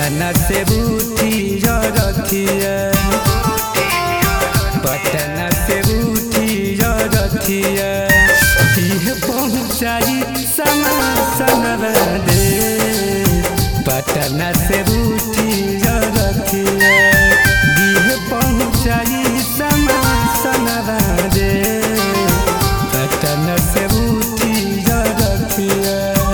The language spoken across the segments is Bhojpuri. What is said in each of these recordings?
पटना से बूटी रथिया पटना से बूटी रथिया इह पहुँचाई समा सनवा दे पटना से बूटी रथिया इह पहुँचाई समा सनवा दे पटना से बूटी रथिया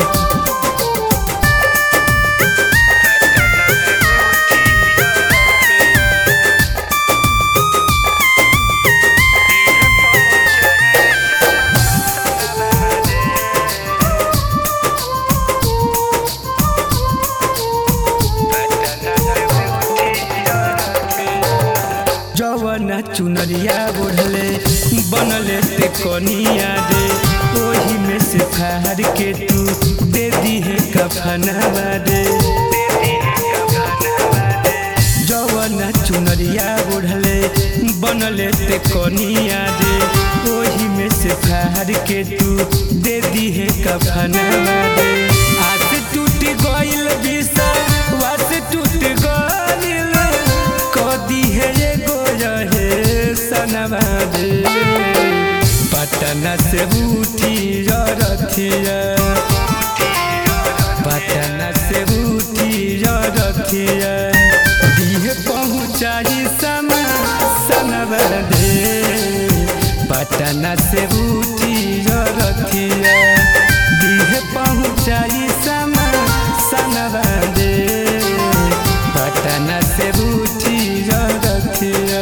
जवना चुनरिया ओढ़ले बनले ते कनिया दे ओही में से फार के तू दे दी है कफनवा दे जवना चुनरिया ओढ़ले बनले ते कनिया दे ओही में से फार के तू दे दी है कफनवा दे आस टूट गइल बिसा वास टूट गइल कदी है एगो रहे सनवा दे पटना से बूटी रथिया पटना से बूटी रथिया दिह पहुँचाई समा सनवा दे पटना से बूटी रथिया दिह पहुँचाई समा सनवा दे पटना से बूटी रथिया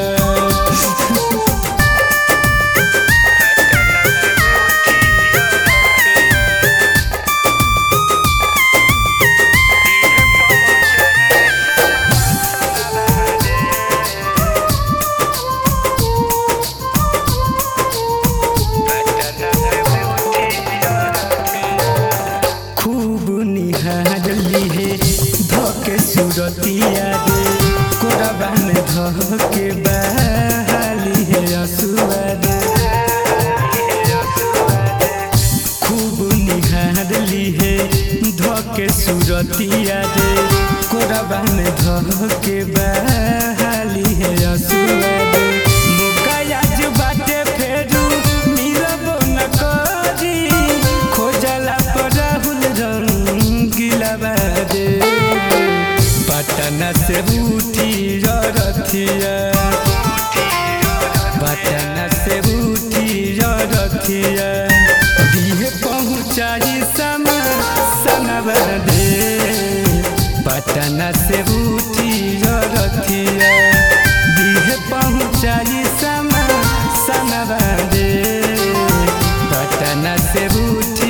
खूब निहार लीहे धके सुरतिया दे कोरबा में धके बहाली है असुआ दे खूब निहार लीहे धके सुरतिया दे कोरबा में धके बहाली है असुआ दे मुकायाज बाटे फेरू मिलबो न करी खोजला पर राहुल रंगीला बादे पटना से बूटी रथिया पटना से बूटी रथिया दिहे पहुँचाई समा सनवा दे पटना से बूटी रथिया दिहे पहुँचाई समा सनवा दे पटना से बूटी